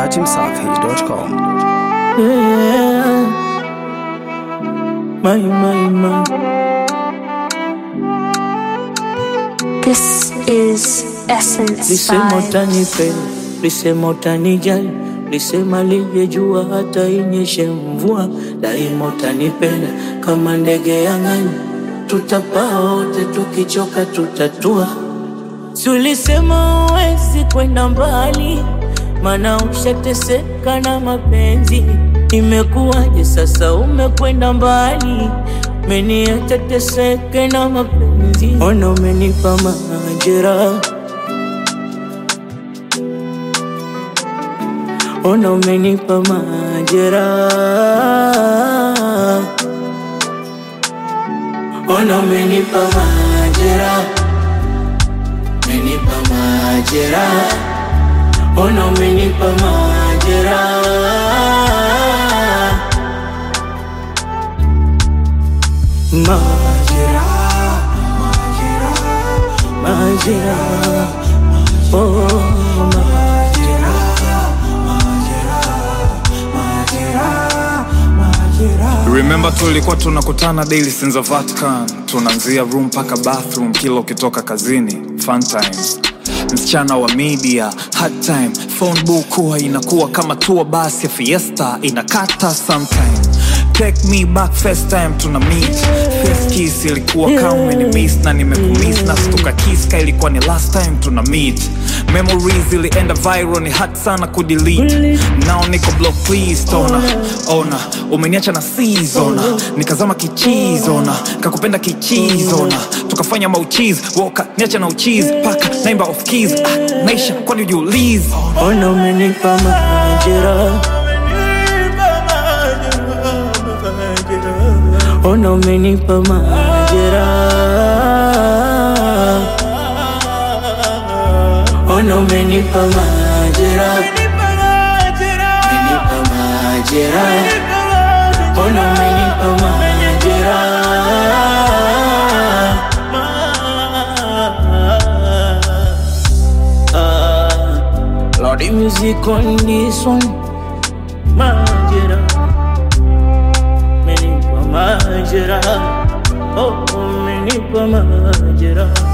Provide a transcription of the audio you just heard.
datimsafi.com. Yeah. My, my, my. This is Essence Lisema Vibes. utanipenda, lisema utanijali, lisema lije jua hata inyeshe mvua, daima utanipenda kama ndege ya angani, tutapaa wote, tukichoka tutatua. Si ulisema uwezi kwenda mbali, mana ushateseka na mapenzi. Imekuwaje sasa umekwenda mbali, meniacha teseke na mapenzi. Ona umenipa majeraha Ona umenipa majeraha, ona umenipa majeraha, umenipa majeraha, ona umenipa majeraha, majeraha, majeraha, oh Remember tulikuwa tunakutana daily since the Vatican, tunaanzia room mpaka bathroom kila ukitoka kazini. Fun times, msichana wa media, hard time, phone book huwa inakuwa kama tour bus ya fiesta inakata sometime. Take me back first time tuna meet First kiss ilikuwa kama umenimiss na nimekumiss na stuka kiss ka ilikuwa ni last time tuna meet Memories ilienda viral ni hard sana kudelete Now niko block please tona Ona umeniacha na seasona Nikazama kichizona Kakupenda kichizona Tukafanya mauchiz Woka niacha na uchiz Paka naimba off keys ah, Naisha kwani ujiulize Ona umenipa majeraha, ona umenipa majeraha, ona umenipa majeraha, umenipa majeraha, ona umenipa majeraha. Lordy music on this one, majeraha. Umenipa majeraha, oh, umenipa majeraha.